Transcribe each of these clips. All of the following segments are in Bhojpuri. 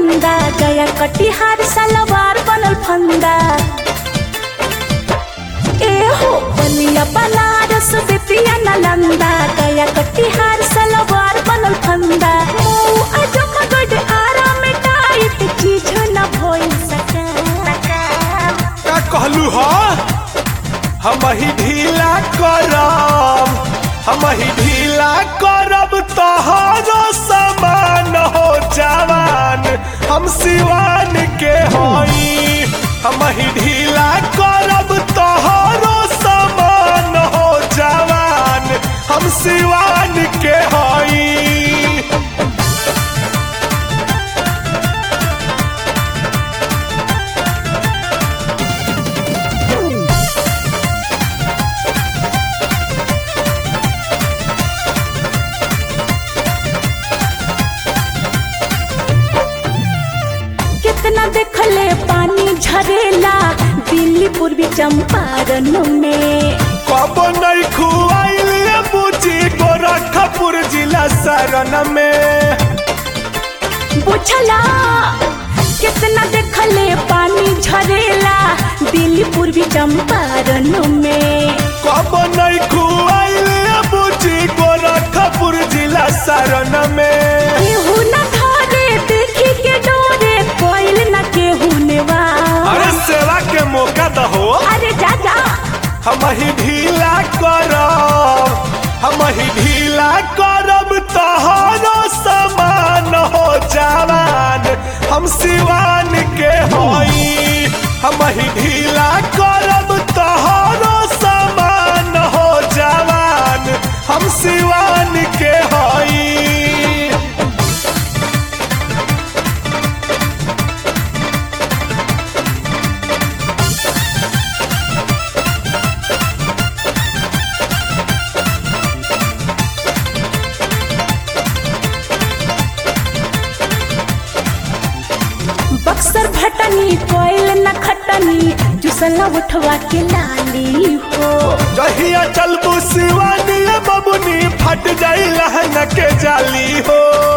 फंदा गया कटिहार सलवार बनल फंदा ए हो बलिया बनारस बेतिया नालंदा गया कटिहार सलवार बनल फंदा मऊ आजमगढ़ आरा में टाइट चीज न भइल सका का कहलू ह हम ही ढीला करब हम ही ढीला करब तोहरो समान हो जवान हम सिवान के होई हम ही ढीला करब तोहरो समान हो जवान हम सिवान के होई कितना देखले पानी झरेला दिल्ली पूर्वी चंपारण में कब नहीं खुआइल बुझी गोरखपुर जिला शरण में बुझला कितना देखले पानी झरेला दिल्ली पूर्वी चंपारण में कब नहीं खुआइल बुझी गोरखपुर जिला शरण में केहू न धरे देखी के डोरे कोइल न केहू नेवा अरे सेवा के मौका दहो अरे जा जा हम ही ढीला करब हम ही ढीला करब तोहरो समान हो जवान हम सिवान के होई हम ही ढीला करब तोहरो समान हो जवान हम सिवान के होई बक्सर भटनी कोइल न खटनी जुसला उठवा के लाली हो जहिया चलबू सिवानी बबुनी फट जाई लहंगा के जाली हो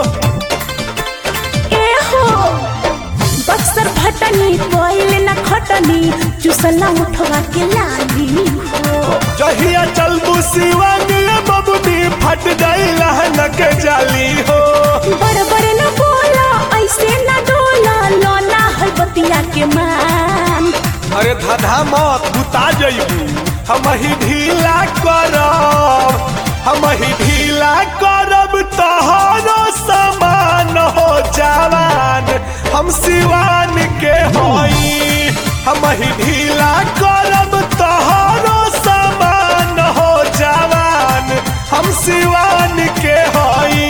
ए हो बक्सर भटनी कोइल न खटनी जुसला उठवा के लाली हो जहिया चलबू सिवानी बबुनी फट जाई लहंगा के जाली हो बड़ बड़ न बोला ऐसे न डोला लोना है बतिया के मान अरे धधा मत बुता जइबू हम ही ढीला करब हम ही ढीला करब तोहरो समान हो जवान हम सिवान के होई हम ही ढीला करब तोहरो समान हो जवान हम सिवान के होई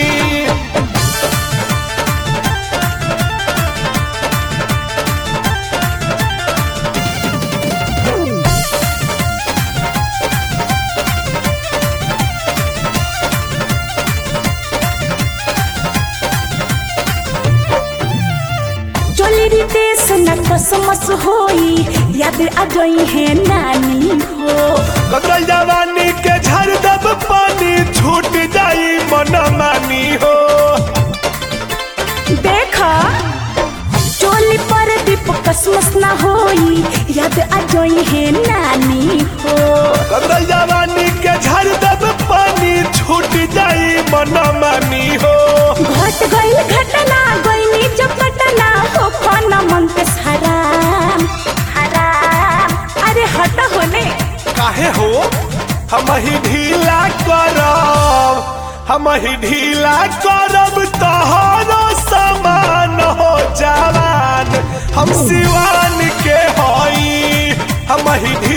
चोली रितेश न कसमस होई याद आ गई है नानी हो कतल जवानी के झर दब पानी छूट जाई मन मानी हो देखा चोली पर दीप कसमस न होई याद आ गई है नानी हो कतल जवानी के झर दब पानी छूट जाई मन मानी हो घट गई घटना गईनी जब घटना हो खाना मन पे हराम हराम अरे हट होने काहे हो हम ही ढीला करब हम ही ढीला करब तोहरो समान हो जवान हम सिवान के होई हम ही ढीला